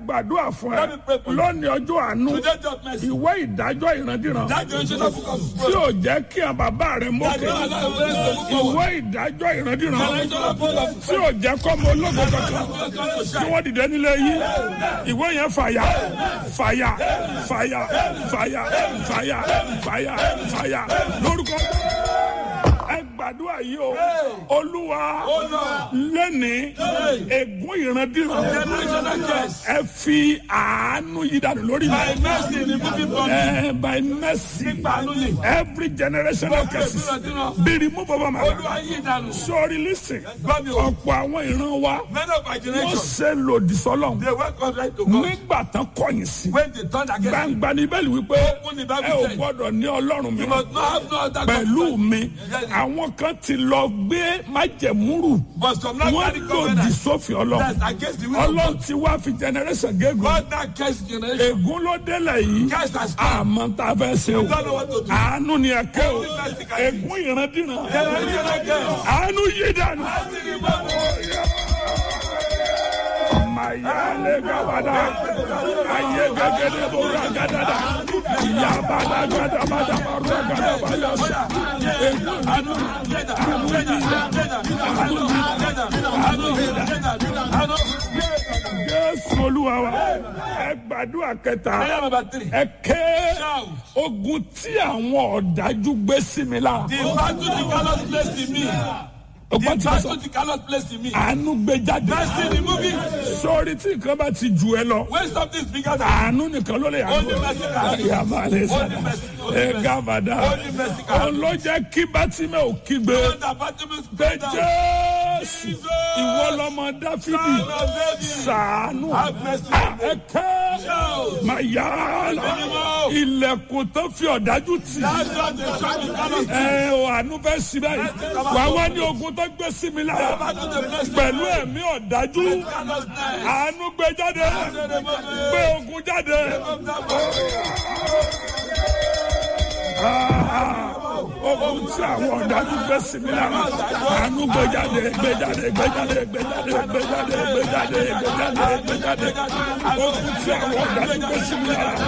gbàdúrà fún ẹ Let me pray for you. lónìí ọjọ́ àánú Today just mercy. ìwé ìdájọ́ ìrandíran That generational book of tí ò jẹ́ kí àwọn bàbá rẹ That mókè don't allow your parents to move forward. ìwé ìdájọ́ ìrandíran Generational book of tí ò jẹ́ kọ́ ọmọ ológo kankan to tí shine. wọ́n dìde nílé yìí ìwé yẹn fàyà fàyà fàyà fàyà fàyà fàyà fàyà lórúkọ ẹ gbàdúrà yìí o olúwa lẹ́ni ègún ìrandíran Generational curse. ẹ fi àánú yí dànù lórí By mi mercy in the moving body. ẹ by mercy Àánú ni. every generational curses be removed from my life Olúwa yí ìdànù. sorry listen Gbọ́ mi o. ọ̀pọ̀ àwọn ìran wa Many of our wọ́n generation, ṣe lòdì sọ́lọ́hún they went contrary to God. nígbà tán kọ̀yìn sí When they turned against him, gbangba ní bẹ́ẹ̀lì wípé Open the ẹ Bible ò said, gbọ́dọ̀ ní ọlọ́run mi you must not have no other pẹ̀lú God. mi àwọn kan ti lọ gbé májẹ̀múrù But some not wọ́n carry lòdì covenant. sófin ọlọ́run That's against the will of ọlọ́run God. ti wá fi generation gégùn God now curse generation. ègún ló délẹ̀ yìí Curse has come. àmọ́ tá a fẹ́ ṣe o Don't know what to do. àánú ni ẹ kẹ́ o ègún ìrandíran Generational curse. àánú yí dànù. Mayale gabada, aye gagede bora gadada, yabada gada bada bora gada bada sa. Jésù Olúwa wa, ẹ gbàdúrà kẹta, Prayer number three. ẹ ké ogun tí àwọn ọ̀dájú gbé sí mi lára. The battle the cannot place in me. Ọgbọ́n The tí mo sọ, battle the cannot place in me. àánú gbé jáde. Mercy remove it. Sọ́ọ́rí tí nǹkan bá ti jù ẹ lọ. When something is bigger than àánú nìkan ló lè Only mercy can do it. yà máa lè sá Only mercy, only ẹ mercy. gàbàdà Only mercy can do òun ló jẹ́ kí bátímẹ̀ ò kígbe the battle is pé better. jésù ìwọ lọmọ dáfídì Son of David. sàánú Have mercy on me. ẹ̀kẹ́ Shout. máa yá àlà ilẹ̀kùn tó fi ọ̀dájú tì That's what the shop is cannot ẹ ò àánú fẹ́ sí báyìí wà wá ní ogun tó gbé sí mi lára battle the place pẹ̀lú ẹ̀mí ọ̀dájú cannot stand. àánú gbé jáde gbé ogun jáde. ogun tí àwọn ọ̀dájú gbé sí mi lára àánú gbẹjáde gbẹjáde gbẹjáde gbẹjáde gbẹjáde gbẹjáde gbẹjáde gbẹjáde ogun tí àwọn ọ̀dájú gbé sí mi lára